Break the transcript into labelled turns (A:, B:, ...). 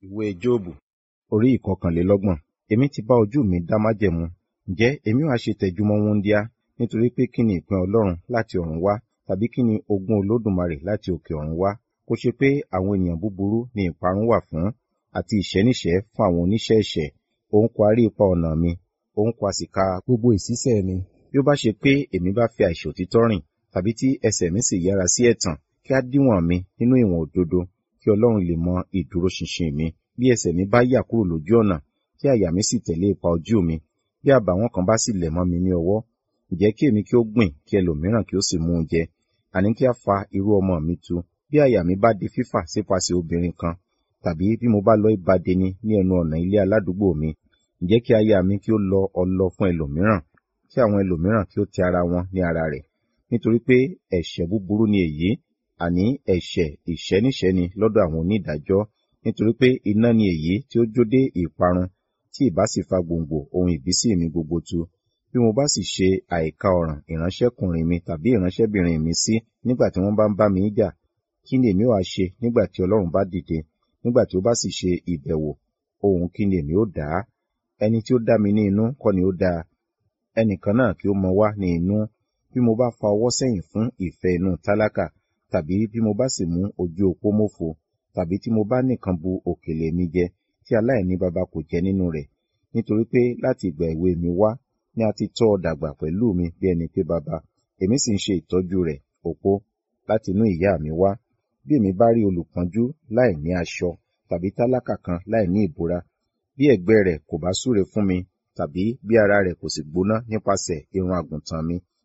A: Ìwé Jóòbù orí ìkọkànlélọ́gbọ̀n. Èmi ti bá ojú mi dá májẹ̀mú. Ǹjẹ́ èmi ó ha ṣe tẹjúmọ́ wúńdíá? Nítorí pé kí ni ìpín Ọlọ́run láti ọ̀run wá? Tàbí kí ni ogún Olódùmarè láti òkè ọ̀run wá? Kó ṣe pé àwọn ènìyàn búburú ni ìparun wà fún, àti ìṣẹ́níṣẹ́ fún àwọn oníṣẹ́ ẹ̀ṣẹ̀. Òun kò ha rí ipa ọ̀nà mi, òun kò ha sì ka gbogbo ìṣísẹ̀ mi. Bí ó bá ṣe pé èmi bá fi àìṣòtítọ́ rìn, tàbí tí ẹsẹ̀ mi sì yára sí ẹ̀tàn, kí a díwọ̀n mi nínú ìwọ̀n òdodo, kí Ọlọ́run lè mọ ìdúróṣinṣin mi. Bí ẹsẹ̀ mi bá yà kúrò lójú ọ̀nà, tí àyà mi sì tẹ̀lé ipa ojú mi, bí àbàwọ́n kan bá sì lẹ̀ mọ́ mi ní ọwọ́, ǹjẹ́ kí èmi kí ó gbìn, kí ẹlòmíràn kí ó sì mú un jẹ, àní kí a fa irú ọmọ mi tu. Bí àyà mi bá di fífà sípasẹ̀ obìnrin kan, tàbí bí mo bá lọ ibà deni ní ẹnu ọ̀nà ilé aládùúgbò mi, ǹjẹ́ kí aya mi kí ó lọ ọlọ fún ẹlòmíràn, kí àwọn ẹlòmíràn kí ó tẹ ara wọn ní ara rẹ̀. Nítorí pé ẹ̀ṣẹ̀ búburú ni èyí, àní ẹ̀ṣẹ̀ ìṣẹ́níṣẹ́ni lọ́dọ̀ àwọn onídàájọ́. Nítorí pé iná ni èyí tí ó jó dé ìparun, tí ìbá sì fa gbòǹgbò ohun ìbísí mi gbogbo tu. Bí mo bá sì ṣe àìka ọ̀ràn ìránṣẹ́kùnrin mi tàbí ìránṣẹ́bìnrin mi sí nígbà tí wọ́n bá ń bá mi jà, kí ni èmi ó ha ṣe nígbà tí Ọlọ́run bá dìde? Nígbà tí ó bá sì ṣe ìbẹ̀wò, ohùn kí ni èmi ó dà á? Ẹni tí ó dá mi ní inú kọ́ ni ó dá a. Ẹnìkan náà kí ó mọ wá ní inú. Bí mo bá fa ọwọ́ sẹ́yìn fún ìfẹ́ inú tálákà, tàbí bí mo bá sì mú ojú opó mófo, tàbí tí mo bá nìkan bu òkèlè mi jẹ, tí aláìní baba kò jẹ nínú rẹ̀. Nítorí pé láti ìgbà èwe mi wá ni a ti tọ́ ọ dàgbà pẹ̀lú mi bí ẹni pé baba, èmi sì ń ṣe ìtọ́jú rẹ̀, opó, láti inú ìyá mi wá. Bí èmi bá rí olùpọ́njú láì ní aṣọ, tàbí tálákà kan láì ní ìbora, bí ẹ̀gbẹ́ rẹ̀ kò bá súre fún mi, tàbí bí ara rẹ̀ kò sì gbóná nípasẹ̀ irun àgùntàn mi,